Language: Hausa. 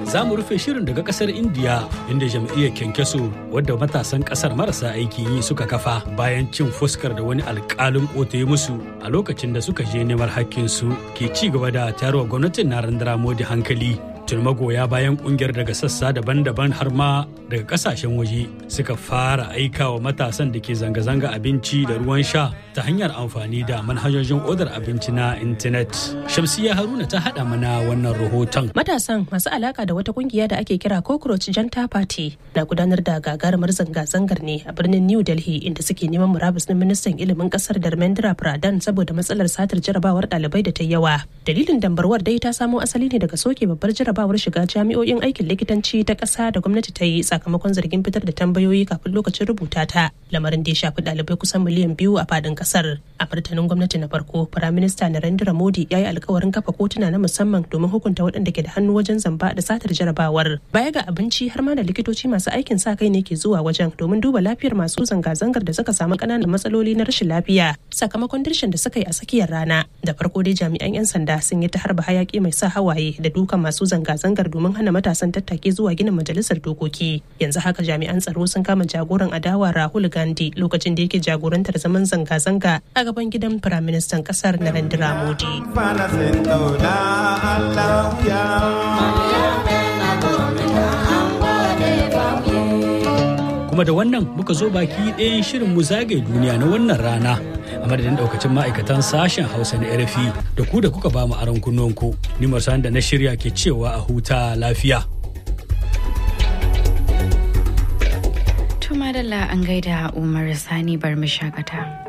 za mu rufe shirin daga kasar indiya inda jam'iyyar kyankyaso wadda matasan kasar marasa aikin yi suka kafa bayan cin fuskar da wani alkalin kota ya musu a lokacin da suka je neman hakkinsu ke ci gaba da tayarwa gwamnatin narendra modi hankali tun magoya bayan kungiyar daga sassa daban-daban har ma daga kasashen waje suka fara aika wa matasan da ke zanga-zanga abinci da ruwan sha ta hanyar amfani da manhajojin odar abinci na intanet shamsiya haruna ta haɗa mana wannan rahoton matasan masu alaka da wata kungiya da ake kira cockroach janta party na gudanar da gagarumar zanga-zangar ne a birnin new delhi inda suke neman murabus na ministan ilimin kasar dharmendra pradhan saboda matsalar satar jarabawar ɗalibai da ta yawa dalilin dambarwar dai ta samo asali ne daga soke babbar jarabawar shiga jami'o'in aikin likitanci ta ƙasa da gwamnati ta yi sakamakon zargin fitar da tambayoyi kafin lokacin rubuta ta lamarin da ya shafi ɗalibai kusan miliyan biyu a fadin ƙasar a martanin gwamnati na farko firaminista narendra modi ya yi alkawarin kafa kotuna na musamman domin hukunta waɗanda ke da hannu wajen zamba da satar jarabawar baya ga abinci har ma da likitoci masu aikin sa kai ne ke zuwa wajen domin duba lafiyar masu zanga-zangar da suka samu ƙananan matsaloli na rashin lafiya sakamakon dirshin da suka yi a tsakiyar rana da farko dai jami'an 'yan sanda sun yi ta harba hayaki mai sa hawaye da dukan masu zanga-zangar domin hana matasan tattake zuwa ginin majalisar dokoki yanzu haka jami'an tsaro sun kama jagoran adawa rahul gandhi lokacin da yake jagorantar zaman zanga-zanga a gaban gidan firaministan kasar narendra modi kuma da wannan muka zo baki ɗayan shirin mu zagaye duniya na wannan rana a madadin daukacin ma'aikatan sashen hausa na rfi da ku da kuka ba mu aron kunnuwanku ni marsan da na shirya ke cewa a huta lafiya Tuma an gaida Umar Sani bar mu shakata.